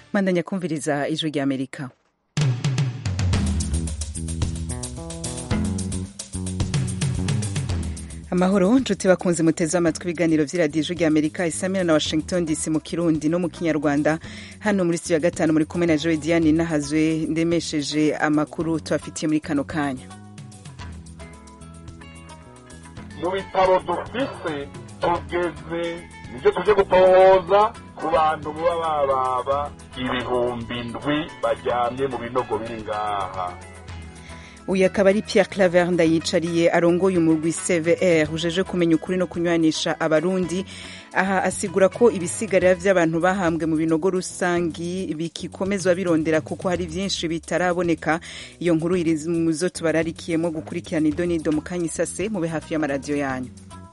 mandanya kumviriza ijwi rya amerika amahoro nshuti bakunze muteze amatwi ibiganiro vy'iradiyo ijwi rya amerika isamira na washington dc mu kirundi no mu kinyarwanda hano muri studio ya gatanu muri kumwe na joe diane nahazwe ndemesheje amakuru tubafitiye muri kano kanya mu bitaro dufise tugeze nivyo tuje gutohoza ku bantu muba bababa ibihumbi ndwi baryamye mu binogo biri ngaha uyu akaba ari pierre claver ndayicariye arongoye umurwi cvr ujeje kumenya ukuri no kunywanisha abarundi aha asigura ko ibisigarira vy'abantu bahambwe mu binogo rusangi bikikomezwa birondera kuko hari vyinshi bitaraboneka iyo nkuru iri muzo tubararikiyemo gukurikirana idonido mu kanya isase mube hafi y'amaradiyo yanyu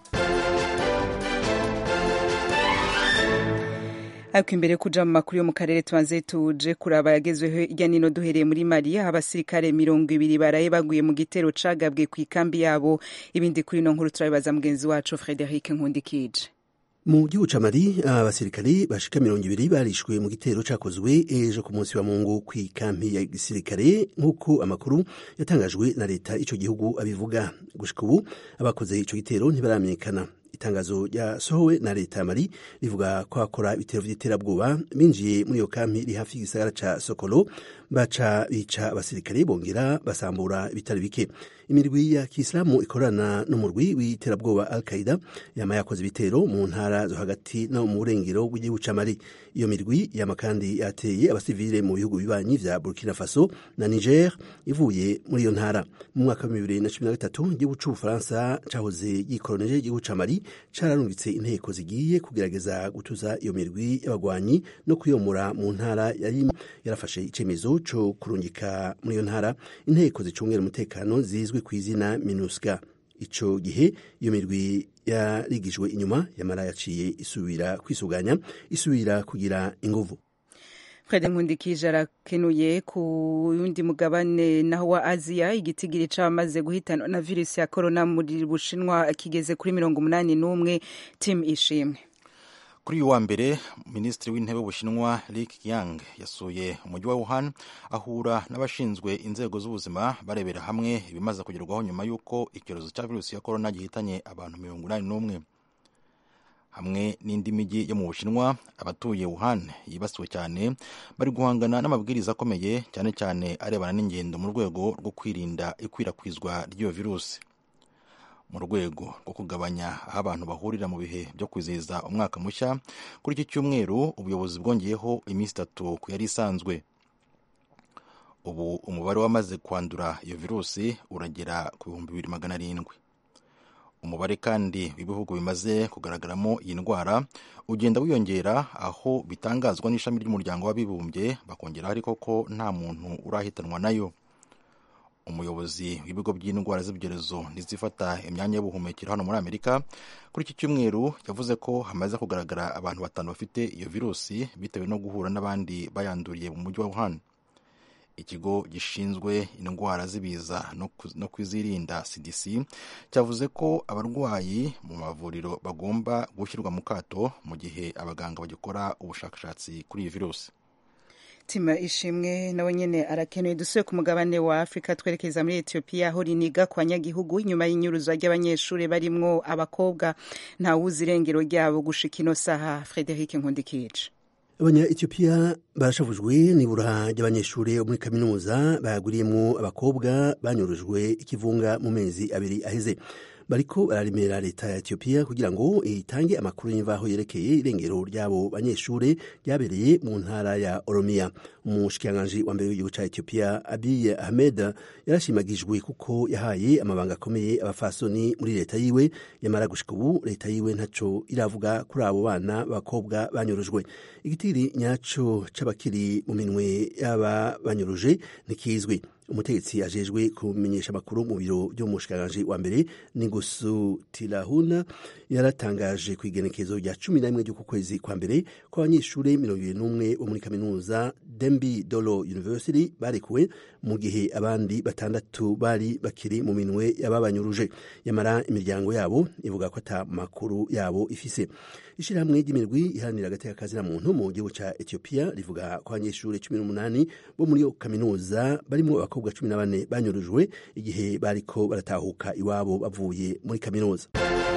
ariko imbere yo kuja mu makuru yo mu karere tubanze tuje kuraba yagezweho hirya nino duhereye muri mali aho abasirikare mirongo ibiri baraye baguye mu gitero cagabwe ku ikambi yabo ibindi kuri ino nkuru turabibaza mugenzi wacu frederic nkundikije mu gihugu ca mali abasirikare bashika mirongo ibiri barishwe mu gitero cakozwe ejo ku munsi wa mungu ku ikampi ya gisirikare nk'uko amakuru yatangajwe na leta ico gihugu abivuga gushika ubu abakoze ico gitero ntibaramenyekana itangazo ryasohowe na leta ya mali rivuga ko bakora ibitero vy'iterabwoba binjiye muri iyo kampi iri hafi y'igisagara ca sokolo baca bica abasirikare bongera basambura ibitari bike imirwi ya kisilamu ikorana n'umurwi w'iterabwoba al qaida yama yakoze ibitero mu ntara zo hagati no mu burengero bw'igihugu ca mali iyo mirwi yama kandi yateye abasivile mu bihugu bibanyi vya burkina faso na niger ivuye muri iyo ntara mu mwaka wa bibiri na cumi na gatatu igihugu c'ubufaransa cahoze gikoroneje igihugu ca mali cararungitse inteko zigiye kugerageza gutuza iyo mirwi y'abagwanyi no kuyomora mu ntara yari yarafashe icemezo co kurungika muri iyo ntara inteko zicungera umutekano zizwi ku izina minusca ico gihe iyo mirwi yarigijwe inyuma yamara yaciye isubira kwisuganya isubira kugira inguvu Fred Nkundikije arakenuye ku yundi mugabane naho wa Aziya igitigiri c'abamaze guhitanwa na virusi ya corona muri Bushinwa kigeze kuri mirongo umunani n'umwe tim ishimwe kuri uyu wa mbere minisitiri w'intebe w'ubushinwa Li Qiang yasuye umujyi wa Wuhan ahura n'abashinzwe inzego z'ubuzima barebera hamwe ibimaze kugerwaho nyuma y'uko icyorezo cya virusi ya korona gihitanye abantu mirongo inani n'umwe hamwe n'indi mijyi yo mu bushinwa abatuye Wuhan yibasiwe cyane bari guhangana n'amabwiriza akomeye cyane cyane arebana n'ingendo mu rwego rwo kwirinda ikwirakwizwa ry'iyo virusi mu rwego rwo kugabanya aho abantu bahurira mu bihe byo kwizihiza umwaka mushya kuri iki cyumweru ubuyobozi bwongeyeho iminsi itatu ku yari isanzwe ubu umubare w'amaze kwandura iyo virusi uragera ku bihumbi bibiri magana arindwi umubare kandi w'ibihugu bimaze kugaragaramo iyi ndwara ugenda wiyongera aho bitangazwa n'ishami ry'umuryango w'abibumbye bakongeraho ariko ko nta muntu urahitanwa nayo umuyobozi w'ibigo by'indwara z'ibyorezo n'izifata imyanya y'ubuhumekero hano muri amerika kuri iki cyumweru yavuze ko hamaze kugaragara abantu batanu bafite iyo virusi bitewe no guhura n'abandi bayanduriye mu mujyi wa wuhan ikigo gishinzwe indwara z'ibiza no kuzirinda cdc cyavuze ko abarwayi mu mavuriro bagomba gushyirwa mu kato mu gihe abaganga bagikora ubushakashatsi kuri iyi virusi tima ishimwe nawe nyene arakenewe dusuye ku mugabane wa afurika twerekeza muri etiyopiya aho riniga ku banyagihugu inyuma y'inyuruzwa ry'abanyeshuri barimwo abakobwa ntawuzi irengero ryabo gushika ino saha frederic nkundikice abanya etiyopiya barashavujwe n'ibura ry'abanyeshuri bo muri kaminuza baguriyemwo abakobwa banyurujwe ikivunga mu mezi abiri aheze bariko bararemera leta ya etiyopiya kugira ngo itange amakuru y'imvaho yerekeye irengero ry'abo banyeshure ryabereye mu ntara ya oromiya umushikiranganji wa mbere w'igihugu ca etiyopiya abiy ahmed yarashimagijwe kuko yahaye amabanga akomeye abafasoni muri leta yiwe yamara gushika ubu leta yiwe ntaco iravuga kuri abo bana b'abakobwa banyurujwe igitiri nyaco c'abakiri mu minwe y'aba banyuruje ntikizwi umutegetsi ajejwe kumenyesha amakuru mu biro by'umushikiranganji wa mbere ningusu tirahuna yaratangaje ku igenekezo rya cumi na rimwe ry'uku kwezi kwa mbere ko abanyeshuri mirongo ibiri n'umwe bo muri kaminuza dembi dolo university barekuwe mu gihe abandi batandatu bari bakiri mu minwe y'ababanyuruje yamara imiryango yabo ivuga ko ata makuru yabo ifise ishyirahamwe ry'imirwi iharanira agateka kazina muntu mu gihugu ca ethiopia rivuga ko abanyeshuri cumi n'umunani bo muri iyo kaminuza barimo abakobwa cumi na bane banyurujwe igihe bariko baratahuka iwabo bavuye muri kaminuza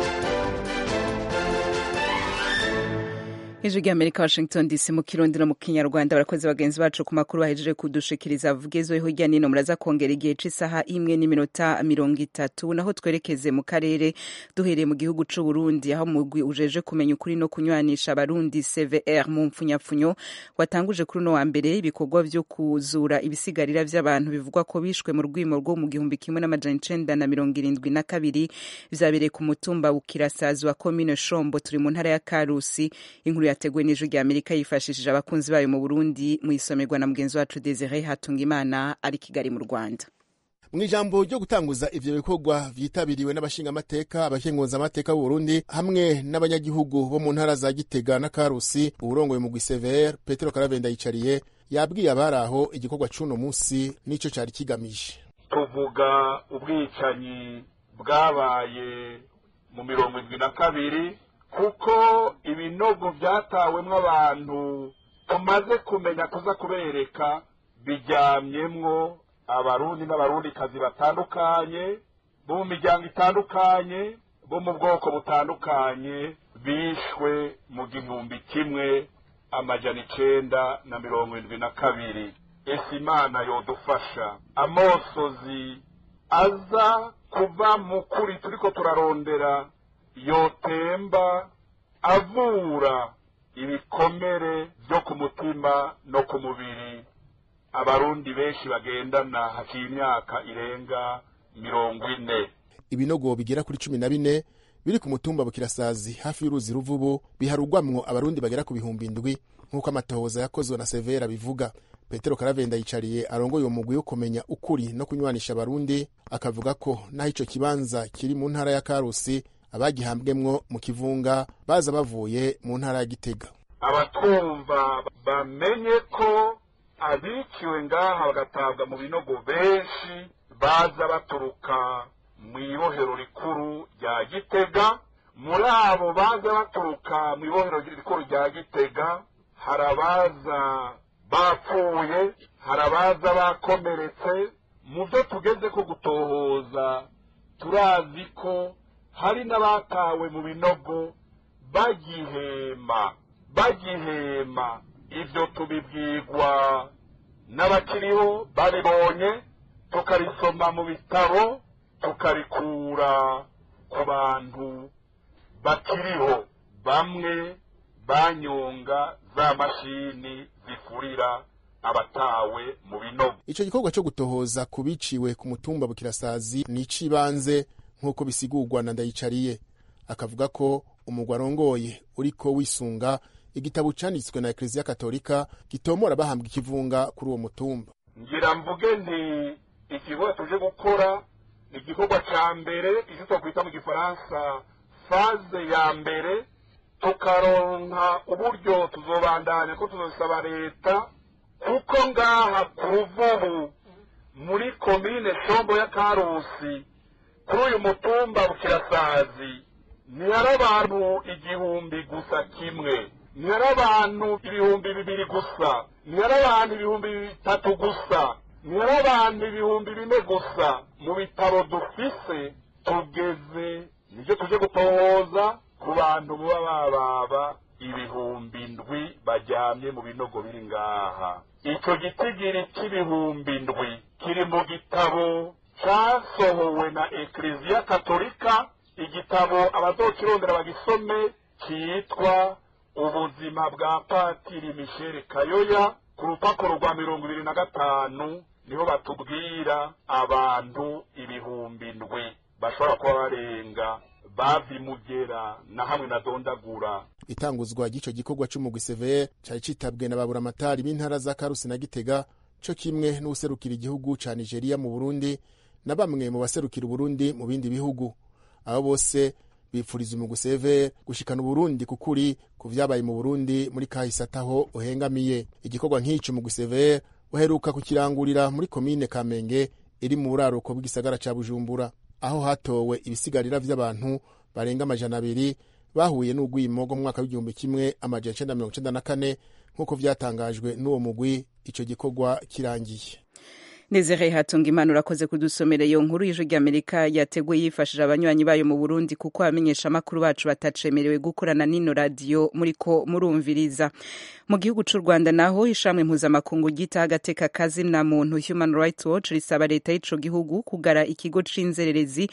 ijwi ry'amerika washington dc mu kirundi no mu kinyarwanda barakoze bagenzi bacu ku makuru bahejeje kudushikiriza vugezeho hirya nino muraza kongera igihe c'isaha imwe n'iminota mirongo itatu naho twerekeze mu karere duhereye mu gihugu c'u burundi aho mugwi ujeje kumenya ukuri no kunywanisha abarundi cvr mu mpfunyapfunyo watanguje kuri uno wa mbere ibikorwa vyo kuzura ibisigarira vy'abantu bivugwa ko bishwe mu rwimo rwo mu gihumbi kimwe n'amajana icenda na mirongo irindwi na kabiri vyabereye ku mutumba bukirasazi wa komine shombo turi mu ntara ya karusi inkuru yateguwe n'ijwi rya amerika yifashishije abakunzi bayo mu burundi mu isomerwa na mugenzi wacu desire hatungimana ari kigali mu rwanda mu ijambo ryo gutanguza ivyo bikorwa vyitabiriwe n'abashingamateka abakenguzamateka b'uburundi hamwe n'abanyagihugu bo mu ntara za gitega na karusi uwurongoye mugwi sever petero karavenda yicariye yabwiye abari aho igikorwa c'uno musi n'ico cari kigamije tuvuga ubwicanyi bwabaye mu mirongo indwi na kabiri kuko ibinogo byatawemwo abantu tumaze kumenya kuza kubereka biryamyemwo abarundi n'abarundikazi batandukanye bo mu miryango itandukanye bo mu bwoko butandukanye bishwe mu gihumbi kimwe amajana icenda na mirongo indwi na kabiri ese imana yodufasha amosozi aza kuva mu kuri turiko turarondera yotemba avura ibikomere byo ku mutima no ku mubiri abarundi benshi bagendana haciye imyaka irenga mirongo ine ibinogo bigera kuri cumi na bine biri ku mutumba bukirasazi hafi y'uruzi ruvubu biharugwamwo abarundi bagera ku bihumbi indwi nk'uko amatohoza yakozwe na severa bivuga petero karavenda yicariye arongoye uwo mugwi wo kumenya ukuri no kunywanisha abarundi akavuga ko naho ico kibanza kiri mu ntara ya karusi abagihambwemwo mu kivunga baza bavuye mu ntara ya gitega abatwumva bamenye ko abiciwe ngaha bagatabwa mu binogo benshi baza baturuka mu ibohero rikuru rya gitega muri abo baza baturuka mu ibohero rikuru rya gitega hari abaza bapfuye hari abaza bakomeretse mu byo tugeze ko gutohoza turazi ko hari n'abatawe mu binogo bagihema bagihema ibyo tubibwirwa n'abakiriho babibonye tukarisoma mu bitabo tukarikura ku bantu bakiriho bamwe banyonga za mashini zifurira abatawe mu binogo ico gikorwa co gutohoza ku biciwe ku mutumba bukirasazi ni ic'ibanze nk'uko bisigurwa na ndayicariye akavuga ko umugwa arongoye uriko wisunga igitabo canditswe na ekleziya katolika gitomora bahambwa ikivunga kuri uwo mutumba ngira mvuge nti igikorwa tuje gukora ni igikorwa ca mbere icyo twakwita mu gifaransa faze ya mbere tukaronka uburyo tuzobandanya ko tuzosaba leta kuko ngaha ku ruvubu muri komine shombo ya karusi kuri uyu mutumba bukirasazi ntihari abantu igihumbi gusa kimwe ntihari abantu ibihumbi bibiri gusa ntihari abantu ibihumbi bitatu gusa ntihari abantu ibihumbi bine gusa mu bitaro dufise tugeze nibyo tuje gutohoza ku bantu baba bababa ibihumbi ndwi bajyamye mu binogo biri ngaha icyo gitigiri cy'ibihumbi ndwi kiri mu gitabo cyasohowe na ekleziya katolika igitabo abazokirondera bagisome cyitwa ubuzima bwa patiri michel kayoya ku rupapuro rwa mirongo ibiri na gatanu niho batubwira abantu ibihumbi ndwi bashobora kuba barenga bavimugera na hamwe na dondagura itanguzwa ry'ico gikorwa c'umugwi severe cari citabwe na baburamatari b'intara za karusi na gitega co kimwe n'uwuserukira igihugu ca nigeria mu burundi na bamwe mu baserukira uburundi mu bindi bihugu abo bose bipfuriza umugwi severe gushikana uburundi kukuri ku vyabaye mu burundi muri kahise ataho uhengamiye igikorwa nk'ico umugwi severe uheruka kukirangurira muri komine kamenge iri mu buraruko bw'igisagara ca bujumbura aho hatowe ibisigarira vy'abantu barenga amajana abiri bahuye n'urwimo rwo mu mwaka w'igihumbi kimwe amajana icenda mirongo icenda na kane nk'uko vyatangajwe n'uwo mugwi ico gikorwa kirangiye Nezere hatunga imana urakoze kudusomera iyo nkuru y'ijwi ry'Amerika yateguye yifashije abanywanyi bayo mu Burundi kuko abamenyesha amakuru bacu batacemerewe gukorana n'ino radiyo muriko murumviriza mu gihugu c'u Rwanda naho ishamwe mpuzamakungu ryita agateka kazi na muntu Human Rights Watch risaba leta y'ico gihugu kugara ikigo c'inzererezi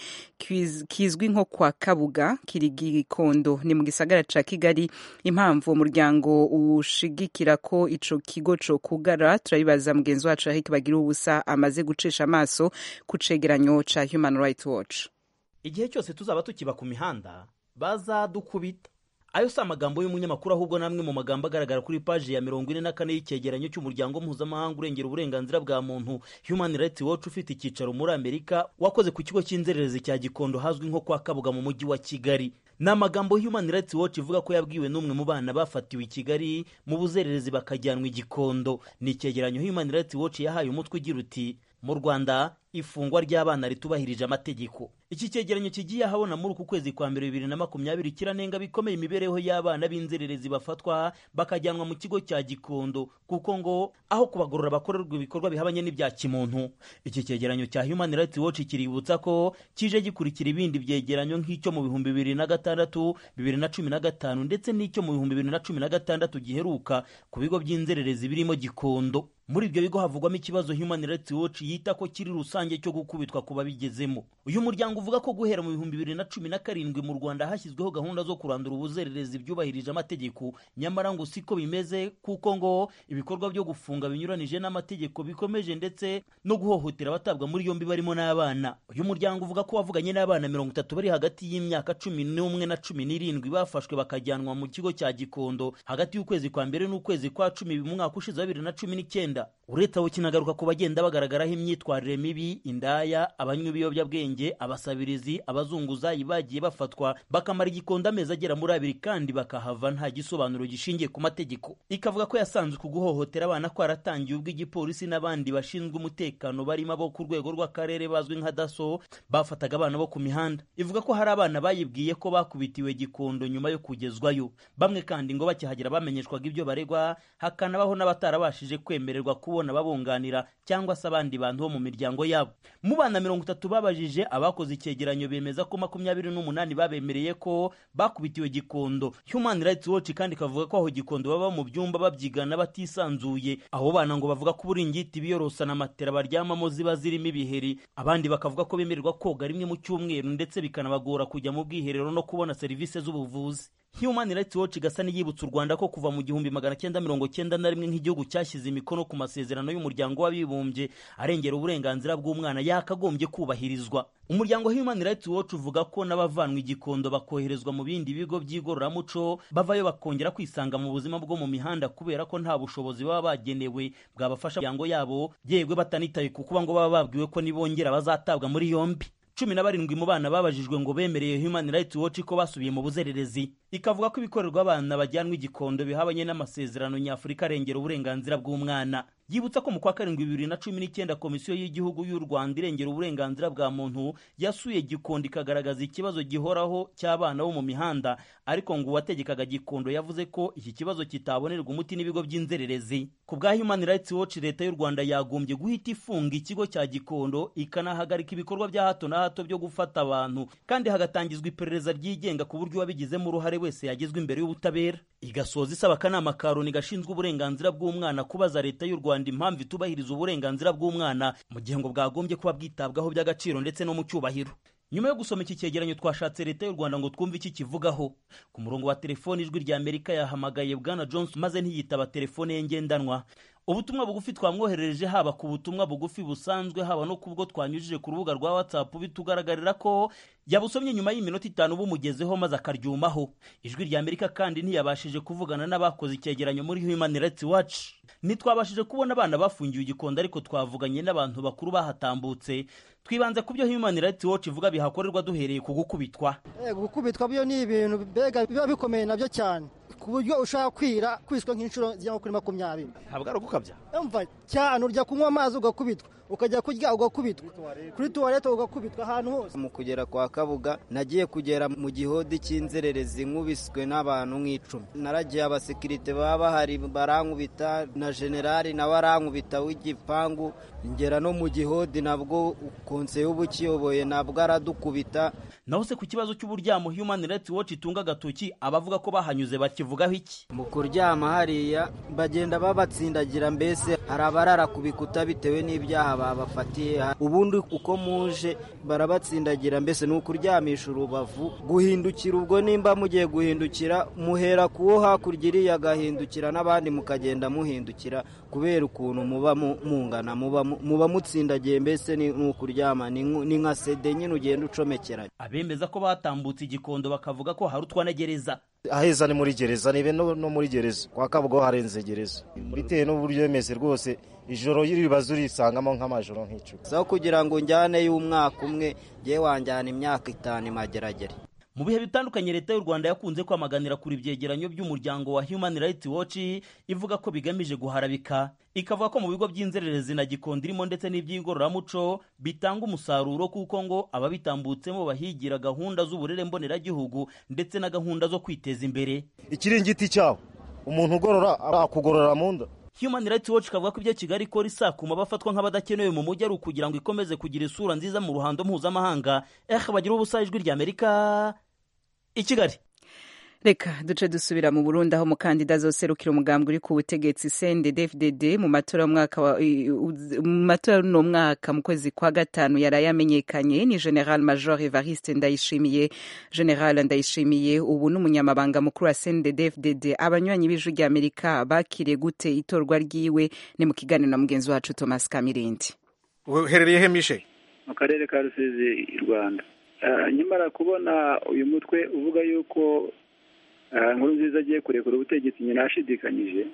kizwi nko kwa Kabuga kiri Gikondo ni mu gisagara ca Kigali impamvu umuryango ushigikira ko ico kigo co kugara turabibaza mugenzi wacu Eric Bagira ubusa amaze gucisha amaso ku cegeranyo ca Human Rights Watch igihe cyose tuzaba tukiba ku mihanda bazadukubita ayo si amagambo y'umunyamakuru ahubwo namwe mu magambo agaragara kuri paji ya mirongo ine na kane y'icyegeranyo cy'umuryango mpuzamahanga urengera uburenganzira bwa muntu Human Rights Watch ufite icyicaro muri Amerika wakoze ku kigo cy'inzererezi cya Gikondo hazwi nko kwa Kabuga mu mujyi wa Kigali ni amagambo Human Rights Watch ivuga ko yabwiwe n'umwe mu bana bafatiwe i Kigali mu buzererezi bakajyanwa i Gikondo ni icyegeranyo Human Rights Watch yahaye umutwe ugira uti mu Rwanda ifungwa ry'abana ritubahirije amategeko iki cyegeranyo kigiye ahabona muri uku kwezi kwa mbere bibiri na makumyabiri kiranenga bikomeye imibereho y'abana b'inzererezi bafatwa bakajyanwa mu kigo cya gikondo kuko ngo aho kubagorora bakorerwa ibikorwa bihabanye n'ibya kimuntu iki cyegeranyo cya human rights watch kiributsa ko kije gikurikira ibindi byegeranyo nk'icyo mu bihumbi bibiri na gatandatu bibiri na cumi na gatanu ndetse n'icyo mu bihumbi bibiri na cumi na gatandatu giheruka ku bigo by'inzererezi birimo gikondo muri ibyo bigo havugwamo ikibazo human rights watch yita ko kiri rusange cyo gukubitwa ku babigezemo uyu muryango uvuga ko guhera mu bihumbi bibiri na cumi na karindwi mu rwanda hashyizweho gahunda zo kurandura ubuzererezi byubahirije amategeko nyamara ngo siko bimeze kuko ngo ibikorwa byo gufunga binyuranije n'amategeko bikomeje ndetse no guhohotera abatabwa muri yombi barimo n'abana uyu muryango uvuga ko wavuganye n'abana mirongo itatu bari hagati y'imyaka cumi n'umwe na cumi n'irindwi bafashwe bakajyanwa mu kigo cya gikondo hagati y'ukwezi kwa mbere n'ukwezi kwa cumi mu mwaka ushize wa bibiri na cumi n'icyenda uretse aho kinagaruka ku bagenda bagaragaraho imyitwarire mibi indaya abanywi b'ibiyobyabwenge abasabirizi abazunguzayi bagiye bafatwa bakamara igikondo amezi agera muri abiri kandi bakahava nta gisobanuro gishingiye ku mategeko ikavuga ko yasanzwe ku guhohotera abana kwaratangiye ubwo igipolisi n'abandi bashinzwe umutekano barimo abo ku rwego rw'akarere bazwi nka daso bafataga abana bo ku mihanda ivuga ko hari abana bayibwiye ko bakubitiwe gikondo nyuma yo kugezwayo bamwe kandi ngo bakihagera bamenyeshwaga ibyo baregwa hakanabaho n'abatarabashije kwemererwa kubona babunganira cyangwa se abandi bantu bo mu miryango yabo mu bana mirongo itatu babajije abakoze icyegeranyo bemeza ko makumyabiri n'umunani babemereye ko bakubitiwe gikondo human rights watch kandi ikavuga ko aho gikondo baba mu byumba babyigana batisanzuye abo bana ngo bavuga ko uburingiti biyorosa na matera baryamamo ziba zirimo ibiheri abandi bakavuga ko bemererwa koga rimwe mu cyumweru ndetse bikanabagora kujya mu bwiherero no kubona serivisi z'ubuvuzi Human Rights Watch igasa n'iyibutsa u Rwanda ko kuva mu gihumbi magana cyenda mirongo cyenda na rimwe nk'igihugu cyashyize imikono ku masezerano y'umuryango w'abibumbye arengera uburenganzira bw'umwana yakagombye kubahirizwa umuryango Human Rights Watch uvuga ko n'abavanwa igikondo bakoherezwa mu bindi bigo by'igororamuco bavayo bakongera kwisanga mu buzima bwo mu mihanda kubera ko nta bushobozi baba bagenewe bwabafasha imiryango yabo yegwe batanitaye ku kuba ngo baba babwiwe ko nibongera bazatabwa muri yombi cumi na barindwi mu bana babajijwe ngo bemereye Human Rights Watch ko basubiye mu buzererezi ikavuga ko ibikorerwa abana bajyanwa igikondo bihabanye n'amasezerano nyafurika arengera uburenganzira bw'umwana yibutsa ko mu kwa karindwi bibiri na cumi n'icyenda komisiyo y'igihugu y'u rwanda irengera uburenganzira bwa muntu yasuye gikondo ikagaragaza ikibazo gihoraho cy'abana bo mu mihanda ariko ngo uwategekaga gikondo yavuze ko iki kibazo kitabonerwa umuti n'ibigo by'inzererezi ku bwa human rights watch leta y'u rwanda yagombye guhita ifunga ikigo cya gikondo ikanahagarika ibikorwa bya hato na hato byo gufata abantu kandi hagatangizwa iperereza ryigenga ku buryo uwabigizemo uruhare wese yagezwa imbere y'ubutabera igasoza isaba akanama ka loni gashinzwe uburenganzira bw'umwana kubaza leta y'u rwanda impamvu itubahiriza uburenganzira bw'umwana mu gihe ngo bwagombye kuba bwitabwaho by'agaciro ndetse no mu cyubahiro nyuma yo gusoma iki cyegeranyo twashatse leta y'u rwanda ngo twumve iki kivugaho ku murongo wa telefoni ijwi rya amerika yahamagaye bwana johnson maze ntiyitaba telefone ye ngendanwa ubutumwa bugufi twamwoherereje haba ku butumwa bugufi busanzwe haba no kubwo twanyujije ku rubuga rwa whatsapp bitugaragarira ko yabusomye nyuma y'iminota itanu bumugezeho maze akaryumaho ijwi rya amerika kandi ntiyabashije kuvugana n'abakoze icyegeranyo muri human rights watch ntitwabashije kubona abana bafungiwe igikondo ariko twavuganye n'abantu bakuru bahatambutse twibanze ku byo human rights watch ivuga bihakorerwa duhereye ku gukubitwa gukubitwa byo ni ibintu mbega biba bikomeye nabyo cyane ku buryo ushaka kwira kwiswe nk'inshuro zigera kuri makumyabiri ntabwo ari ugukabya umva cyane urya kunywa amazi ugakubitwa ukajya kurya ugakubitwa kuri tuwarete ugakubitwa ahantu hose mu kugera kwa kabuga nagiye kugera mu gihodi cy'inzererezi nkubiswe n'abantu nk'icumi naragiye abasekirite baba bahari barankubita na generali nawe arankubita w'igipangu ngera no mu gihodi nabwo konseye uba ukiyoboye nabwo aradukubita naho se ku kibazo cy'uburyamo human rights watch itunga agatoki abavuga ko bahanyuze bakivugaho iki mu kuryama hariya bagenda babatsindagira mbese hari abarara ku bikuta bitewe n'ibyaha babafatiye ubundi uko muje barabatsindagira mbese ni ukuryamisha urubavu guhindukira ubwo nimba mugiye guhindukira muhera kuwo hakurya iriya agahindukira n'abandi mukagenda muhindukira kubera ukuntu muba mungana muba mutsindagiye mbese ni ukuryama ni nka sede nyine ugenda ucomekeranya abemeza ko batambutse igikondo bakavuga ko hari utwanagereza aheza ni muri gereza nibe no muri gereza kwa kabugo harenze gereza bitewe n'uburyo bimeze rwose ijoro y'iribazo urisangamo nk'amajoro nk'icumi so kugira ngo njyaneyo umwaka umwe ngewe wanjyana imyaka itanu imageragere mu bihe bitandukanye leta y'u rwanda yakunze kwamaganira kuri ibyegeranyo by'umuryango wa human rights watch ivuga ko bigamije guharabika ikavuga ko mu bigo by'inzererezi na gikondo irimo ndetse n'iby'ingororamuco bitanga umusaruro kuko ngo ababitambutsemo bahigira gahunda z'uburere mboneragihugu ndetse na gahunda zo kwiteza imbere ikiringiti cyawe umuntu ugorora akugorora mu nda human rights watch ikavuga ko ibyo kigali ikora isakuma bafatwa nk'abadakenewe mu mujyi ari ukugira ngo ikomeze kugira isura nziza mu ruhando mpuzamahanga eh bagira ubusa ijwi ry'amerika i kigali reka duce dusubira mu burundi aho umukandida azoserukira umugambi uri ku butegetsi cndd mu matora y'umwaka mu matora y'uno mwaka mu kwezi kwa gatanu yari yamenyekanye ni general major evariste ndayishimiye general ndayishimiye ubu n'umunyamabanga mukuru wa cndd abanywanyi b'ijwi ry'amerika bakiriye gute itorwa ryiwe ni mu kiganiro na mugenzi wacu thomas kamirindi uherereye he mishe mu karere ka rusizi i rwanda nyamara kubona uyu mutwe uvuga yuko nkuru nziza agiye kurekura ubutegetsi nyina yashidikanyije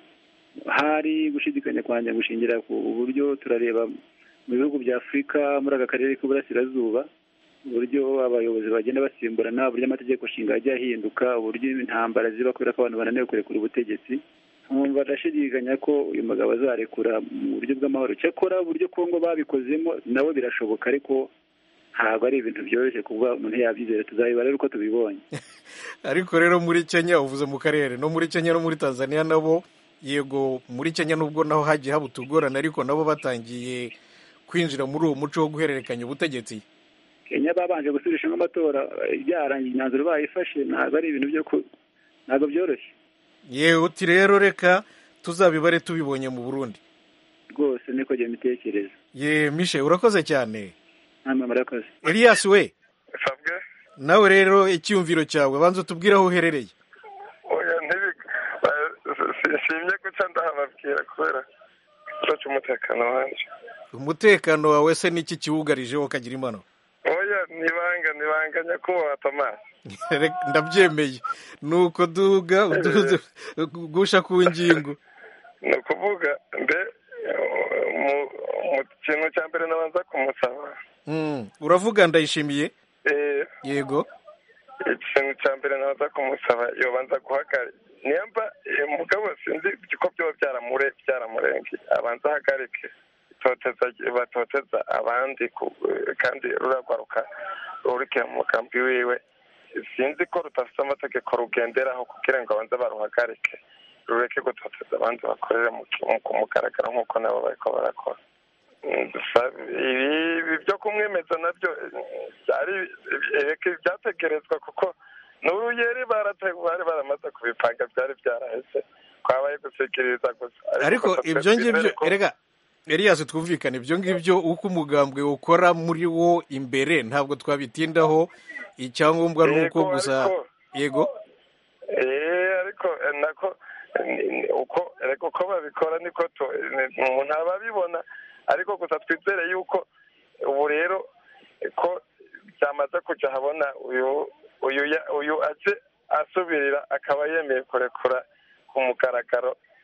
hari gushidikanya kwanjye gushingira ku buryo turareba mu bihugu bya afurika muri aka karere k'uburasirazuba uburyo abayobozi bagenda basimburana uburyo amategeko nshinga ajya ahinduka uburyo intambara ziba kubera ko abantu bananiwe kurekura ubutegetsi nkumva ndashidikanya ko uyu mugabo azarekura mu buryo bw'amahoro cyakora uburyo kongo babikozemo nawe birashoboka ariko ntabwo ari ibintu byoroshye kuba umuntu yabyizera tuzabibara uko tubibonye ariko rero muri kenya uvuze mu karere no muri kenya no muri tanzania nabo yego muri kenya nubwo naho hagiye haba utugorane ariko nabo batangiye kwinjira muri uwo muco wo guhererekanya ubutegetsi kenya babanje gusubirishamo amatora byarangiye imyanzuro bayifashe ntabwo ari ibintu byo ntabwo byoroshye yewe uti rero reka tuzabibare tubibonye mu burundi rwose niko njye mbitekereza ye mishe urakoze cyane namwe murakoze elias we sabwe nawe rero icyumviro cyawe banza utubwire aho uherereye oya nshimye guca ndahababwira kubera ikibazo cy'umutekano wanjye umutekano wawe se n'iki kiwugarijeho kagira imano oya nibanga nibanga nyakubahwa tomasi ndabyemeye ni uko duga gusha ku ngingo ni ukuvuga mbe mu kintu cya mbere nabanza kumusaba uravuga ndayishimiye yego ikintu cya mbere nabanza kumusaba yobanza guhagarika nimba mugabo sinzi ko byaba byaramurenge abanza ahagarike batoteza abandi kandi ruragaruka rurikira mu mugambi wiwe sinzi ko rudafite amategeko rugenderaho kugira ngo abanze baruhagarike rureke gutoteza abandi bakorera ku mugaragaro nk'uko nabo bariko barakora ibi byo kumwemeza nabyo byategerezwa kuko n'uruyeri bari baramaze kubipanga byari byaraheze twabaye gusikiriza gusa ariko ibyo ngibyo erega Elias twumvikane ibyo ngibyo uko umugambwe ukora muri wo imbere ntabwo twabitindaho icyangombwa ni uko gusa yego ariko nako uko reka uko babikora niko umuntu aba abibona ariko gusa twizere yuko ubu rero ko byamaze kujya habona uyu uyu aje asubirira akaba yemeye kurekura ku mugaragaro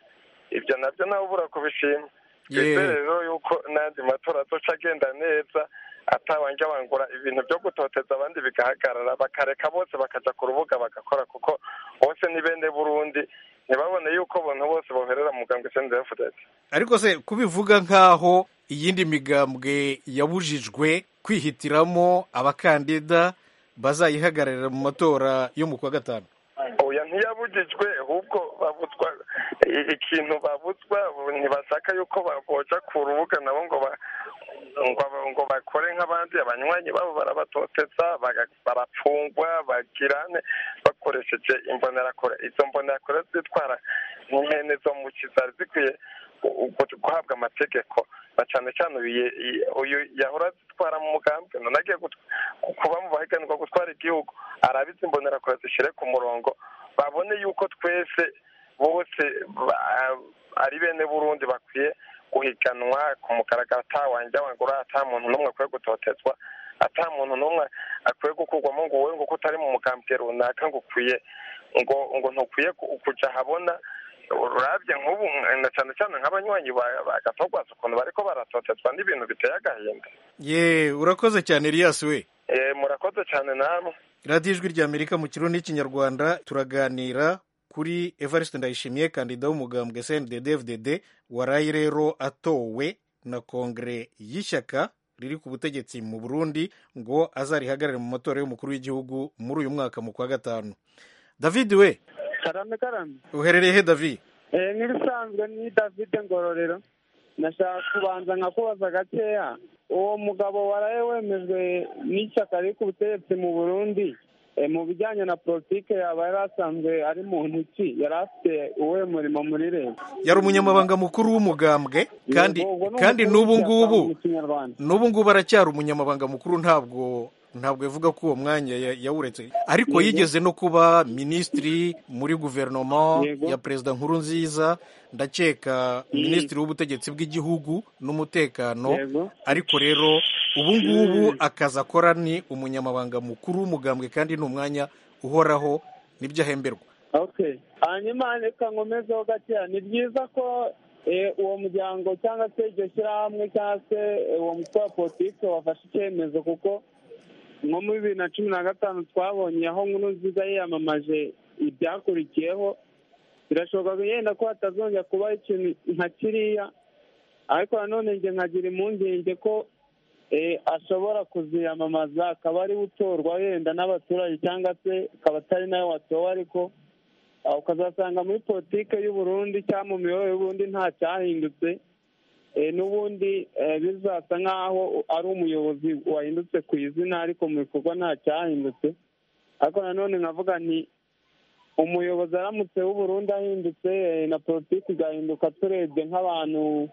ibyo nabyo nawe ubura kubishima Ye. twizere rero yuko n'andi matora azoca agenda neza atawanja wangura ibintu byo gutoteza abandi bigahagarara bakareka bose bakaja ku rubuga bagakora kuko bose ni bene burundi ntibabone yuko abantu bose boherera mu mugambwe sndfdt ariko se kubivuga nk'aho iyindi migambwe yabujijwe kwihitiramo abakandida bazayihagararira mu matora yo mu kwa gatanu oya ntiyabujijwe ahubwo babuzwa i- ikintu babuzwa ntibashaka yuko boja ku rubuga nabo ngo ba ngo ngo bakore nk'abandi abanywanyi babo barabatoteza baga- barapfungwa bagirane bakoresheje imbonerakure izo mbonerakure zitwara nk'ihene zo mu kizari zikwiye gu- gu- guhabwa amategeko na cyane cyane uyu i- uyu yahora zitwara mu mugambwe none agiye gut- kuba mu bahiganirwa gutwara igihugu arabizi imbonerakure zishyire ku murongo babone yuko twese bose ba- ari bene burundi bakwiye guhiganwa ku mugaragaro atawanja wangura ata muntu n'umwe akwiye gutotezwa ata muntu n'umwe akwiye gukurwamo ngo wowe ngo ko utari mu mugambwe runaka ngo ukwiye ngo ngo ntukwiye ku- kuja habona urabye nk'ubu na cyane cyane nk'abanywanyi ba- ba gatogwaza ukuntu bariko baratotezwa n'ibintu biteye agahinda ye urakoze cyane Elias we Eh, murakoze cyane namwe radiyo ijwi ry'amerika mu kirundi n'ikinyarwanda turaganira kuri evariste ndayishimiye kandida w'umugambwe cndd waraye rero atowe na kongere y'ishyaka riri ku butegetsi mu burundi ngo azarihagarare mu matora y'umukuru w'igihugu muri uyu mwaka mu kwa gatanu david we karame karame uherereye he david eh nk'ibisanzwe ni david ngororero nashaka kubanza nkakubaza gakeya uwo mugabo waraye wemejwe n'ishyaka riri ku butegetsi mu burundi eh, mu bijyanye na politike yaba yari asanzwe ari mu ntoki yari afite uwuhe murimo muri leta yari umunyamabanga mukuru w'umugambwe kandi Yego, ubwo ni kandi umukuru n'ubu w'ishyaka ngubu mu kinyarwanda n'ubu ngubu aracyari umunyamabanga mukuru ntabwo ntabwo yavuga ko uwo mwanya ya- yawuretse ariko Yego. yigeze no kuba minisitiri muri guverinoma Yego. ya perezida nkuru nziza ndakeka minisitiri w'ubutegetsi bw'igihugu n'umutekano Yego. ariko rero ubu ngubu akazi akora ni umunyamabanga mukuru w'umugambwe kandi ni umwanya uhoraho nibyo ahemberwa okay hanyuma reka nkomezeho gakeya ni byiza ko eh, uwo muryango cyangwa se iryo shyirahamwe cyangwa se eh, uwo mutwe wa politiki wafashe icyemezo kuko nko muri bibiri na cumi na gatanu twabonye aho nkuru nziza yiyamamaje ibyakurikiyeho birashoboka yenda ko hatazongera kubaho ikintu nka kiriya ariko nanone njye nkagira impungenge ko eh, ashobora kuziyamamaza akaba ariwe utorwa yenda n'abaturage cyangwa se akaba atari nawe watowe ariko ah, ukazasanga muri politike y'u Burundi cyangwa mu miyoborere y'u Burundi nta cyahindutse eh, n'ubundi eh, bizasa nk'aho ari umuyobozi wahindutse ku izina ariko mu bikorwa nta cyahindutse ariko nanone nkavuga nti umuyobozi aramutse w'u Burundi ahindutse eh, na politiki igahinduka turebye nk'abantu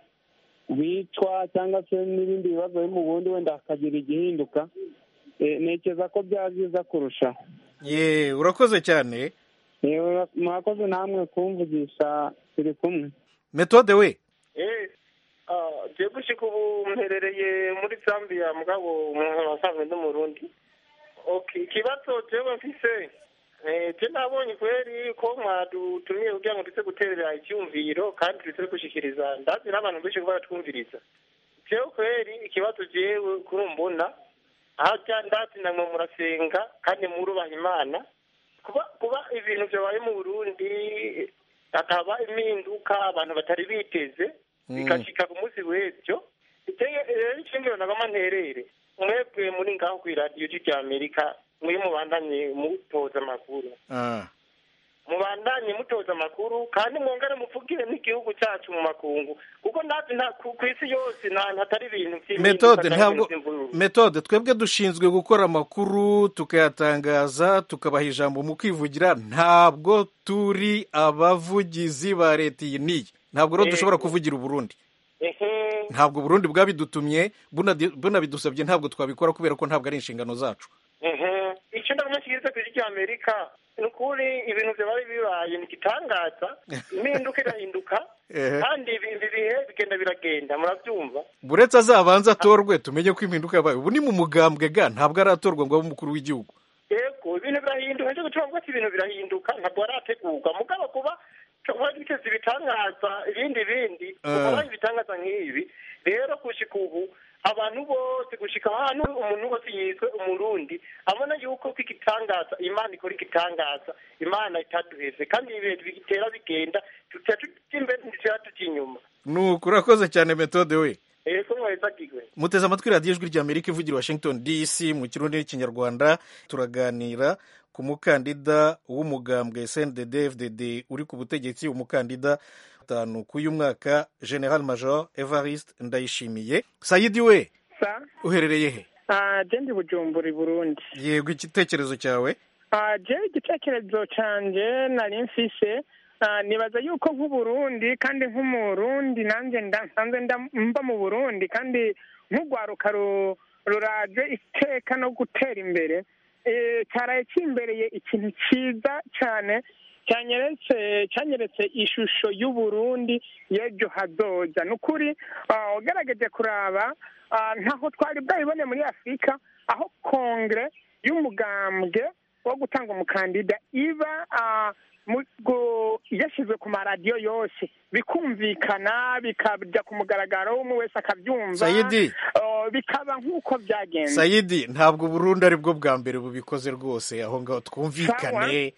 bicwa cyangwa se n'ibindi bibazo biri mu bundi wenda hakagira igihinduka Eh, ntekereza ko byaba byiza kurushaho ye urakoze cyane yewe mwakoze namwe kumvugisha turi kumwe metode we je gushika ubu mperereye muri zambia mugabo umuntu wasanzwe ndi murundi okay ikibazo jewe mfise eh, je nabonye kweri ko mwadutumiye kugira ngo tuze guterera icyumviro kandi tuze gushikiriza ndazi n'abantu benshi ko baratwumviriza jewe kweri ikibazo jewe kuri mbona aho ndazi namwe murasenga kandi murubaha imana kuba kuba ibintu byabaye mu burundi hakaba impinduka abantu batari biteze bigashika ku munsi w'ejo iteye rero ishingiro nagama nterere mwebwe muri ngaho ku iradiyo rya amerika muri mubandanye mutoza amakuru Ah. mubandanye mutoza amakuru kandi mwongere muvugire n'igihugu cyacu mu makungu kuko ndazi nta ku ku isi yose nta hatari ibintu by'impinduka metode cyangwa ntabwo ibintu by'imvururu. metode twebwe dushinzwe gukora amakuru tukayatangaza tukabaha ijambo mu kwivugira ntabwo turi abavugizi ba leta iyi n'iyi ntabwo rero Eh. dushobora kuvugira uburundi ehe ntabwo uburundi bwabidutumye bunadi- bunabidusabye ntabwo twabikora kubera ko ntabwo ari inshingano zacu ehe icyo ndabona kigeze ku isi ry'amerika ni ukuri ibintu byabaye bibaye ni igitangaza impinduka irahinduka Ehe. kandi ibi ibi bihe bigenda biragenda murabyumva buretse azabanza atorwe tumenye ko impinduka yabaye ubu ni mu mugambwe ga ntabwo aratorwa ngo abe umukuru w'igihugu yego ibintu birahinduka nicyo gituma mvuga ati ibintu birahinduka ntabwo harategurwa mugabo kuba twari duteze ibitangaza ibindi bindi Ah. tukaba ibitangaza nk'ibi rero gushika ubu abantu bose gushika ahantu umuntu wese yiswe umurundi abona yuko ko igitangaza imana ikora igitangaza imana itaduheze kandi ibintu bitera bigenda tutera tujya imbere ntitujya tujya inyuma nuko urakoze cyane metode we ego mweza gigwe muteze amatwi radiyo ijwi rya amerika ivugira washington dc mu kirundi n'ikinyarwanda turaganira ku mukandida w'umugambwe sndd fdd uri ku butegetsi umukandida gatanu k'uyu mwaka general major evariste ndayishimiye sayidi we sa uherereye he ah, je ndi bujumbura i burundi yego igitekerezo cyawe Ah, je igitekerezo canje nari mfise ah, nibaza yuko nk'uburundi kandi nk'umurundi nanjye nda- nsanzwe nda- mba mu burundi kandi nk'urwaruka ru- ruraje iteka no gutera imbere eh, cyaraye kimbereye ikintu cyiza cyane cyanyeretse cyanyeretse ishusho y'uburundi y'ejo hazoza ni ukuri ah, ugerageje kuraba ah, ntaho twari bwayibone muri afurika aho kongere y'umugambwe wo gutanga umukandida iba ah, mu- gu- yashyizwe ku maradiyo yose bikumvikana bikajya ku mugaragaro umwe wese akabyumva Sayidi. Oh, bikaba nk'uko byagenze sayidi ntabwo burundi ari bwo bwa mbere bubikoze rwose aho ngaho twumvikane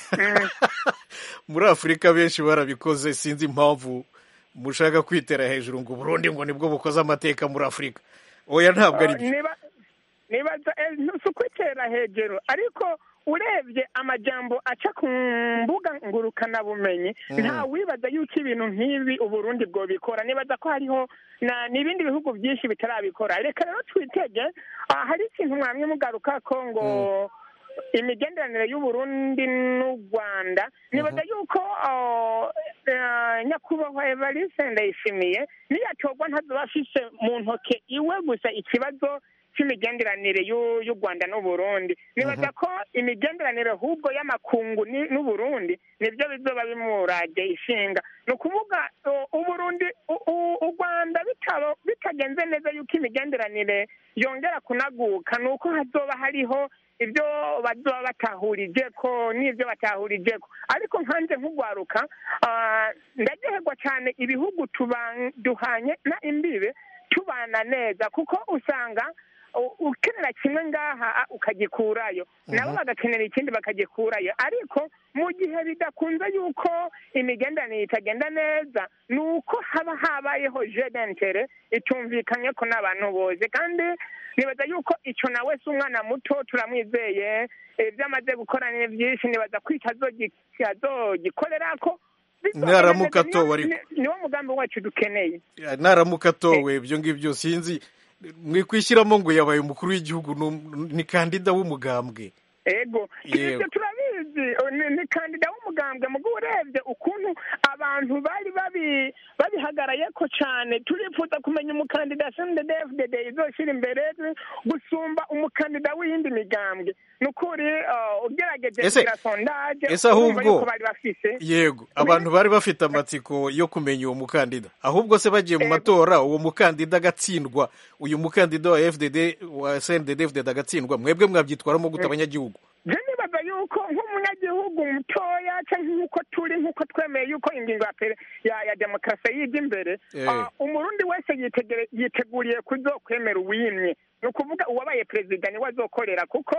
muri afurika benshi barabikoze sinzi impamvu mushaka kwitera hejuru ngo burundi ngo nibwo bukoze amateka muri afurika oya ntabwo ari Oh, byo niba nibaza eh, si ukwitera hejuru ariko urebye amajambo aca ku mbuga ngurukanabumenyi Mm. nta wibaza yuko ibintu nk'ibi uburundi bwobikora nibaza ko hariho na n'ibindi bihugu byinshi bitarabikora reka rero twitege ah, hari ikintu mwamwe mugaruka ko ngo imigenderanire y'uburundi n'u rwanda nibaza yuko oh, eh, nyakubahwa evariste ndayishimiye niyatorwa ntazoba afise mu ntoke iwe gusa ikibazo cy'imigenderanire y'u y'u rwanda n'uburundi nibaza ko imigenderanire ahubwo y'amakungu ni- n'uburundi nibyo bizoba bimurage ishinga ni ukuvuga u- uburundi u- u- u rwanda bitaba- bitagenze neza yuko imigenderanire yongera kunaguka ni uko hazoba hariho ibyo bazoba batahurije ko n'ibyo batahurije ko ariko nkanjye nk'ugwaruka ah, ndaryoherwa cyane ibihugu tuba- duhanye na imbibe tubana neza kuko usanga u- ukenera kimwe ngaha ah, ukagikurayo nabo bagakenera ikindi bakagikurayo ariko mu gihe bidakunze yuko imigenderanire itagenda neza ni uko haba habayeho jedentere itumvikanye ko n'abantu bose kandi nibaza yuko icyo nawe si umwana muto turamwizeye ibyo amaze gukora ni byinshi nibaza ko icyo azogi- azogikorera ko Naramuka atowe ariko. Ni- niwo mugambi wacu dukeneye naramuka atowe ibyo ngibyo sinzi mwikwishyiramo ngo yabaye umukuru w'igihugu ni um- ni kandida w'umugambwe ego Yego. ibyo turabizi o, ni, ni kandida w'umugambwe mugo urebye ukuntu abantu bari babi babihagaraye ko cyane turifuza kumenya umukandida sndfdd izoshyira imbere gusumba umukandida w'iyindi migambwe ni ukuri uh, ugerageje Ese- kugira sondaje ese urumva ahubwo- yuko bari bafise yego abantu bari bafite amatsiko yo kumenya uwo mukandida ahubwo se bagiye mu matora uwo mukandida agatsindwa uyu mukandida wa fdd wa sndd fdd agatsindwa mwebwe mwabyitwaramo gute abanyagihugu je nibaza yuko nk'umunyagihugu mutoya cyangwa nk'uko turi nk'uko twemeye yuko ingingo ya pere- ya, ya demokarasi yijya imbere Eh. ah, umurundi wese yitegere- yiteguriye kuzokwemera uwimye ni ukuvuga uwabaye perezida niwe azokorera kuko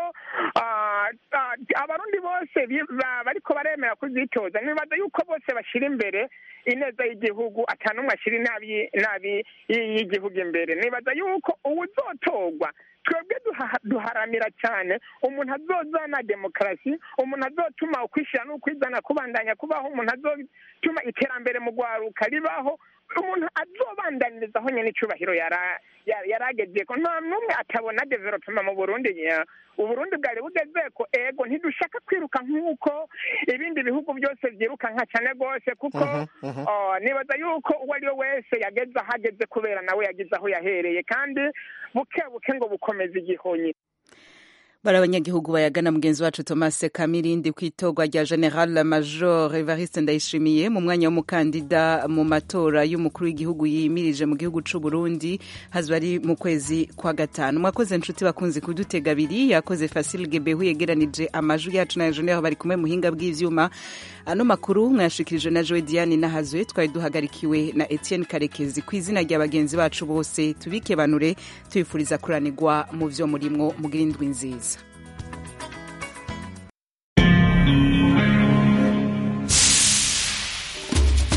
ah, ah, abarundi bose bi- ba- bariko baremera kuzitoza nibaza yuko bose bashyira imbere ineza y'igihugu ata n'umwe ashyira inabi inabi y- y'igihugu imbere nibaza yuko uwuzotorwa twebwe duha- duharanira cyane umuntu azozana demokarasi umuntu azotuma ukwishyira n'ukwizana kubandanya kubaho umuntu azotuma iterambere mu rwaruka ribaho umuntu azobandaniriza aho nyine icyubahiro yara- ya- yarageze ko nta n'umwe atabona development mu burundi ya- uburundi bwari bugeze ko ego ntidushaka kwiruka nk'uko ibindi bihugu byose byirukanka cyane rwose kuko Mhm, mhm. Oh, nibaza yuko uwo ari we wese yageze aho ageze kubera nawe yagize aho yahereye kandi buke buke ngo bukomeze igihonyi bari abanyagihugu bayagana mugenzi wacu thomas kamirindi ku itorwa rya general major evariste ndayishimiye mu mwanya w'umukandida mu matora y'umukuru w'igihugu yimirije mu gihugu c'u burundi hazba ari mu kwezi kwa gatanu mwakoze nshuti bakunzi kudutega abiri yakoze fasil gebehu yegeranije amajwi yacu na ejo bari kumwe muhinga bw'ivyuma ano makuru mwayashikirije na joe diane nahazwe twari duhagarikiwe na etienne karekezi ku izina rya bagenzi bacu bose tubikebanure tubifuriza kuranirwa mu vyo murimwo mugira indwi nziza